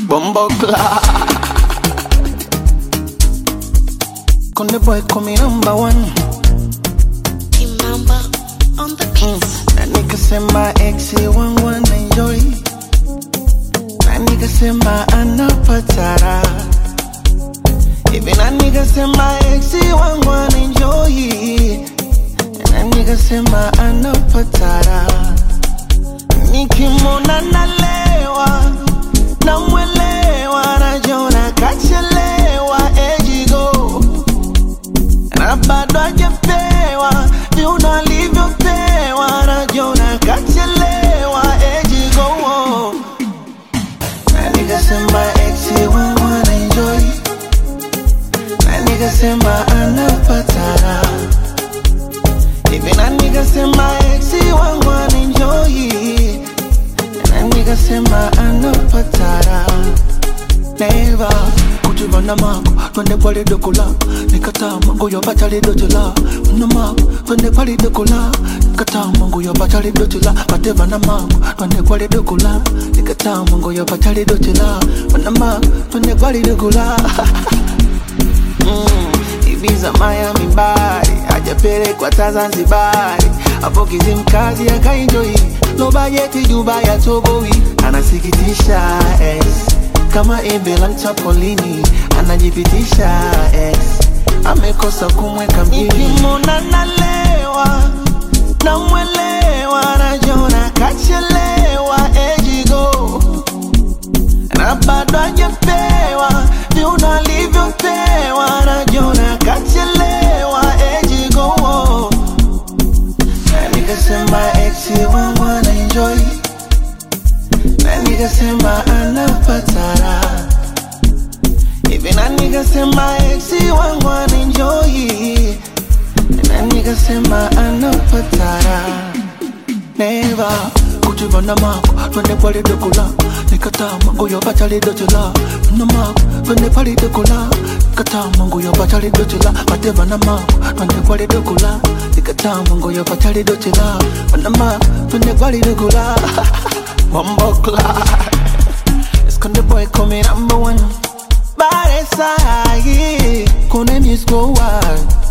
Bumbo Konde boy call me number one Kimamba on the beats. na nikasema ex wangu anaenjoy na nikasema anapatara hivi na nikasema ex wangu anaenjoy na nikasema anapatara nikimwona nalewa namwelewa najona kachelewa ejigo na bado hajapewa viuno alivyopewa najona kachelewa ejigo na nikasema ex wangu anaenjoy na nikasema anapatara hivi na nikasema ex wangu anaenjoy na nikasema anapatara neva kujivana mako twende pale dokola nikataa mango ya batali dotela na mako twende pale dokola nikataa mango ya batali dotela bateva na mako twende pale dokola nikataa mango ya batali dotela na mako twende pale dokola mm, Ibiza Miami Bari hajapelekwa ta Zanzibari hapo Kizimkazi akaenjoy low budget Dubai ya Toboi anasikitisha ex kama Ebela Mchapolini anajipitisha ex amekosa kumweka mjini nikimwona nalewa namwelewa najona kachelewa ejigo na bado hajapewa viuno alivyopewa najona kachelewa ejigo na nikasema ex wangu anaenjoy na nikasema anapatara hivi na nikasema ex wangu anaenjoy na nikasema anapatara neva kujivana mako twende pale dokola nikataa mango ya batali dotela na mako twende pale dokola nikataa mango ya batali dotela bateva na mako twende pale dokola nikataa mango ya batali dotela na mako twende pale dokola Wombokla Esconde boy come number one Bare sahi Kone misko wa